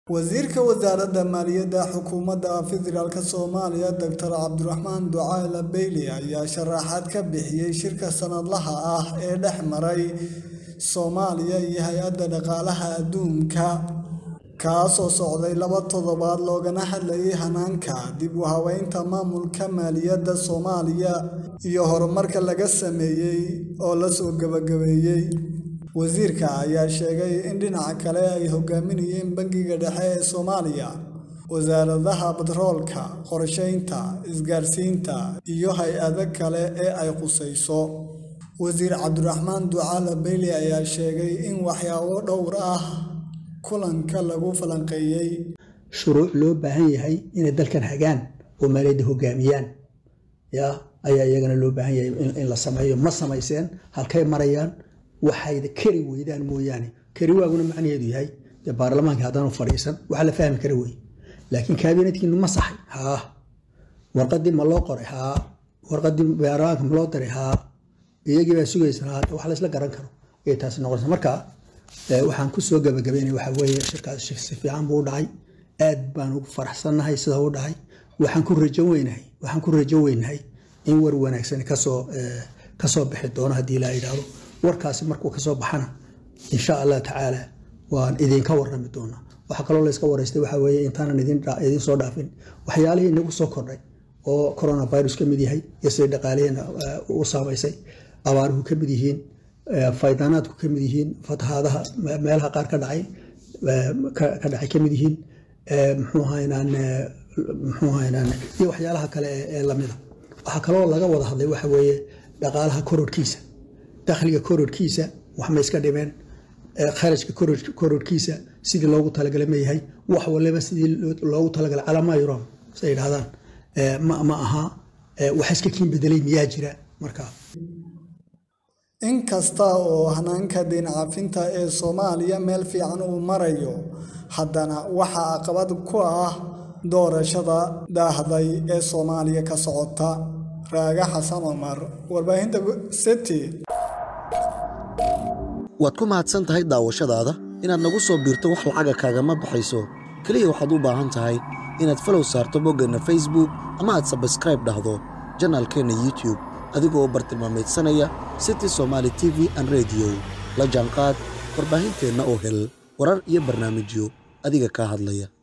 Wasiirka Wasaaradda Maaliyadda Xukuumadda Federaalka Soomaaliya Dr. Cabdiraxmaan Ducaale Beyle ayaa sharaxaad ka bixiyay shirka sanadlaha ah ee dhex maray Soomaaliya iyo Hay'adda Dhaqaalaha Adduunka, kaasoo socday laba toddobaad loogana hadlayay hanaanka dib u habeynta maamulka maaliyadda Soomaaliya iyo horumarka laga sameeyay oo la soo gabagabeeyay. Wasiirka ayaa sheegay in dhinaca kale ay hogaaminayeen Bangiga Dhexe ee Soomaaliya, wasaaradaha batroolka, qorsheynta, isgaarsiinta, iyo hay'adaha kale ee ay khusayso. Wasiir Cabdiraxmaan Ducaale Beyle ayaa sheegay in waxyaabo dhowr ah kulanka lagu falanqeeyay. shuruuc loo baahan yahay inay dalkan hagaan oo maaliyadda hogaamiyaan ya ayaa iyagana loo baahan yahay in la sameeyo ma samayseen halkay marayaan waxayda kari weydaan mooyaane kari waaguna macnaheedu yahay dee baarlamaanka haddaanu fadhiisan waxa la fahmi kara wey laakiin kaabinetkiinu ma saxay haa warqadii ma loo qoray haa warqadii baarlamaanka ma loo diray haa iyagii baa sugaysan haa wax la isla garan karo ayay taasi noqonaysa marka waxaan kusoo gabagabeynaya waxa weeye shirkaas si fiican buu u dhacay aad baan ugu faraxsannahay sida u dhacay waxaan ku rajo weynahay waxaan ku rajo weynahay in war wanaagsan kasoo kasoo bixi doono haddii la yidhaahdo warkaasi markuu kasoo baxana insha allah tacaala waan idinka warrami doonaa waxaa kaloo layska waraystay waxa weeye intaanan idin soo dhaafin waxyaalihii inagu soo kordhay oo coronavirus ka mid yahay iyo siday dhaqaalihiina u saamaysay abaaruhu ka mid yihiin faydanaadku ka mid yihiin fatahaadaha meelaha qaar ka dhacay ka dhacay ka mid yihiin muxuu ahaynaan muxuu ahaynaan iyo waxyaalaha kale ee lamida waxaa kaloo laga wada hadlay waxa weeye dhaqaalaha kororhkiisa dakhliga kororhkiisa wax ma iska dhimeen kharashka kororhkiisa sidii loogu talagalay ma yahay wax waliba sidii loogu talagalay calama yuron say yidhahdaan ma aha wax iska kiin bedelay miyaa jira markaa In kasta oo hanaanka deyn cafinta ee Soomaaliya meel fiican uu marayo, haddana waxaa caqabad ku ah doorashada daahday ee Soomaaliya ka socota. Raaga Xasan Cumar, warbaahinta City. waad ku mahadsan tahay daawashadaada inaad nagu soo biirto wax lacaga kaagama baxayso keliya waxaad u baahan tahay inaad falow saarto boggeenna facebook ama aad sabskraib dhahdo janaalkeenna youtube adigoo bartilmaameedsanaya city somaali t v an rediyo la jaanqaad warbaahinteenna oo hel warar iyo barnaamijyo adiga kaa hadlaya